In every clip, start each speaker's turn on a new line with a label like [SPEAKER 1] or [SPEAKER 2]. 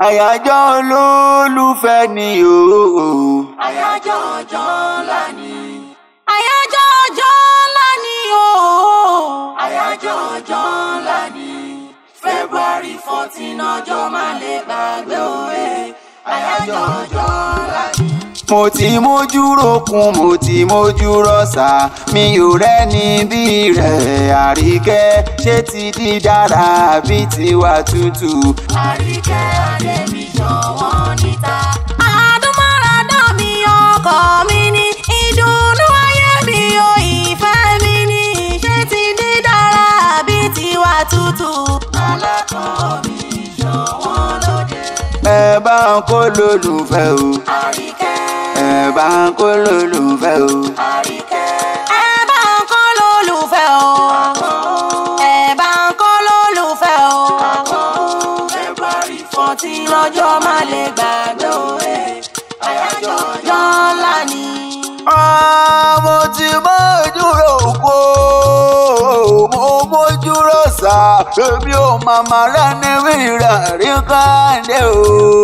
[SPEAKER 1] àyájọ́ olólùfẹ́ ni o.
[SPEAKER 2] àyájọ́ ọjọ́ ńlá ni. àyájọ́ ọjọ́ ńlá ni o. àyájọ́ ọjọ́ ńlá ni. february fourteen ọjọ́ má lè gbàgbé òwe. àyájọ́ ọjọ́ ńlá ni.
[SPEAKER 1] mo ti mójú rokun mo ti mójú rọ̀ṣà mi ò rẹ́ni bí rẹ̀ àríkẹ́ ṣé ti di dára bí tiwa tútù.
[SPEAKER 2] àríkẹ́ adébí ṣọwọ́ níta. àdúmọ̀ràdán mi ọkọ mi ní ìdùnnú ayé mi ò ìfẹ́ mi ní ṣé ti di dára bí tiwa tútù. alákọ̀ọ́ mi ṣọwọ́ lóde.
[SPEAKER 1] ẹ bá ń kó lólùfẹ́ o
[SPEAKER 2] àríkẹ́
[SPEAKER 1] ẹ bá ń kó lólùfẹ́ o.
[SPEAKER 2] àríkẹ́. ẹ bá ń kọ́ lólùfẹ́ o. ẹ bá ń kọ́ lólùfẹ́ o. february fourteen lọ́jọ́ má lè gbàgbé òwe. àyájọ́ ọjọ́ ńlá ni.
[SPEAKER 1] mo ti mójú rògbò mo mójú rọ̀ṣà èmi ò màmá rẹ́ni rírà rí káńdé o.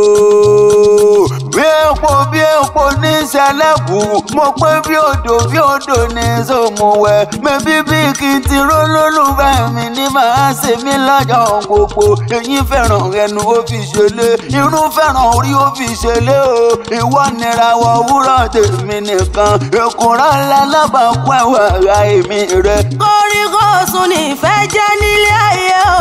[SPEAKER 1] bí epo bí epo ní sẹlẹ̀kù mo pé bí odò bí odò ní sòmùwẹ̀ mẹ́bí bí kí n ti ró lólùfẹ́ mi ní màá ṣe mí lọ́jọ́ gbogbo èyí fẹ́ràn ẹnu ó fi ṣẹlẹ̀ irú fẹ́ràn orí ó fi ṣẹlẹ̀ o ìwọ nira wọ wúrọ̀ tèmi nìkan èkúrọ̀ lálábàákú ẹ̀wà ara èmi rẹ̀.
[SPEAKER 2] kórìkòsùn nífẹ̀ẹ́ jẹ́ nílé ayé o.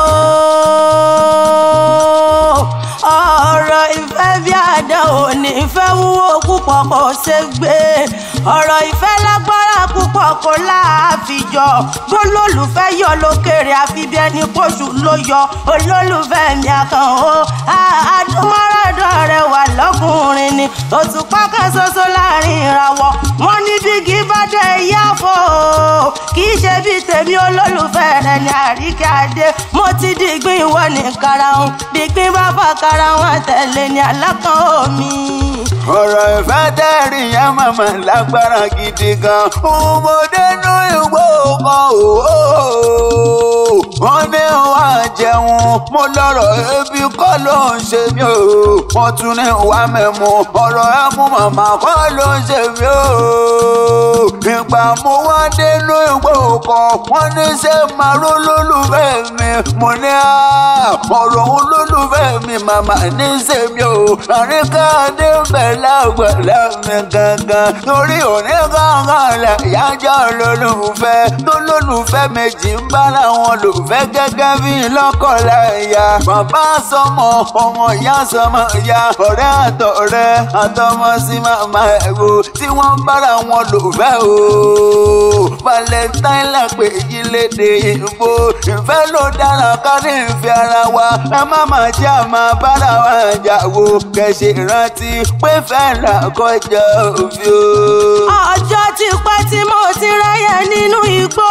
[SPEAKER 2] ọ̀rọ̀ ìfẹ́ bí àdánwò nífẹ̀ẹ́ wúwo púpọ̀ kò ṣe gbé. ọ̀rọ̀ ìfẹ́ lágbára púpọ̀ kò láàfijọ́. bólólùfẹ́ yọ lókèrè àfi bí ẹni pọ̀ṣù ló yọ. olólùfẹ́ mi àkàn ó. àdúmọ̀ràdọ̀ rẹ̀ wà lọ́kùnrin ni. òtúpá kan ṣoṣo láàrin ìràwọ̀. wọ́n ní bígí bá dé yáfọ́ o. kì í ṣe bí tèmi olólùfẹ́ rẹ̀ ní àríkẹ́ adé. mo ti dìgbín ìwọ ní karahun. dìgbín bá fà karahun àtẹ̀lé ní alákan omi.
[SPEAKER 1] ọ̀rọ̀ ìfẹ́ tẹ́rì yẹn màmá lágbára gidi gan. ọmọdé nú ìwé ọkọ̀ òwò. wọ́n ní wá jẹun mo lọ́rọ̀ ebi kọ́ ló ń ṣe mí o. wọ́n tún ní wá mẹ́mu ọ̀rọ̀ ẹ̀mú màmá kọ́ ló ń ṣe mí o. ìgbà mo wá dénú ìwé ọkọ̀ wọ́n ní ṣé màá ró lólùfẹ́ mi. mo ní ọ̀rọ̀ olólùfẹ́ mi màmá ní ṣe mí o. àríkà dé bẹ̀ lágbàlá mi gangan torí òní gangan lẹ̀ yájọ́ lólùfẹ́ tó lólùfẹ́ méjì ń bára wọn lò fẹ́ gẹ́gẹ́ bí lọ́kọ̀láyà bàbá sọmọ ọmọ ìyá sọmọ ìyá ọ̀rẹ́ àtọ̀rẹ́ àtọmọ sí màmá ẹ̀rọ tí wọ́n bára wọn lò fẹ́ o valentine lápè yí léde ìbò ìfẹ́ ló dára ká ní ìfẹ́ ara wa ẹ má má jẹ́ àmà bára wa jà wo kẹ̀sì rántí pé fẹ́ là kọjá òfin o.
[SPEAKER 2] ọjọ́ ti pẹ́ tí mo ti ráyè nínú igbó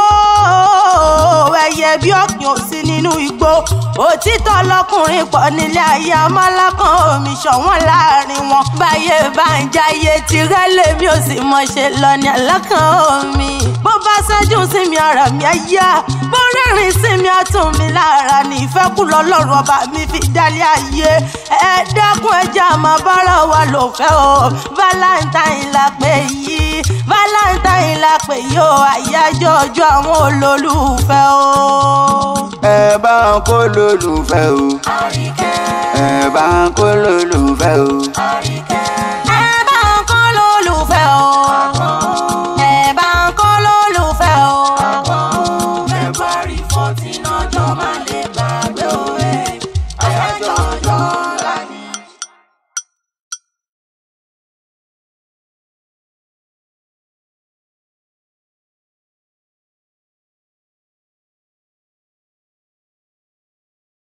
[SPEAKER 2] ẹyẹ bí ọ̀kìn ò sí nínú igbó òtítọ́ lọkùnrin pọ̀ nílé ayé amálákan omi ṣọ̀wọ́n láàrin wọn báyé bá ń jayé tirẹ̀ lèmi ò sì mọ̀ ṣe lọ ní alákan omi bó bá ṣẹ́jú sí mi ara mi á yá bó rẹ́rìn sí mi á tún mi lára ní ìfẹ́kùlọ́ lọ́rùn ọba mi fi dálé ayé ẹ dákun ẹja máa bára wa lò fẹ́ o valentine la pè yìí valentine la pè yìí o àyájọ́ ọjọ́ àwọn olólùfẹ́ o.
[SPEAKER 1] ẹ bá ń kó lólùfẹ́ o
[SPEAKER 2] àríkẹ́
[SPEAKER 1] ẹ bá ń kó lólùfẹ́ o.
[SPEAKER 2] àríkẹ́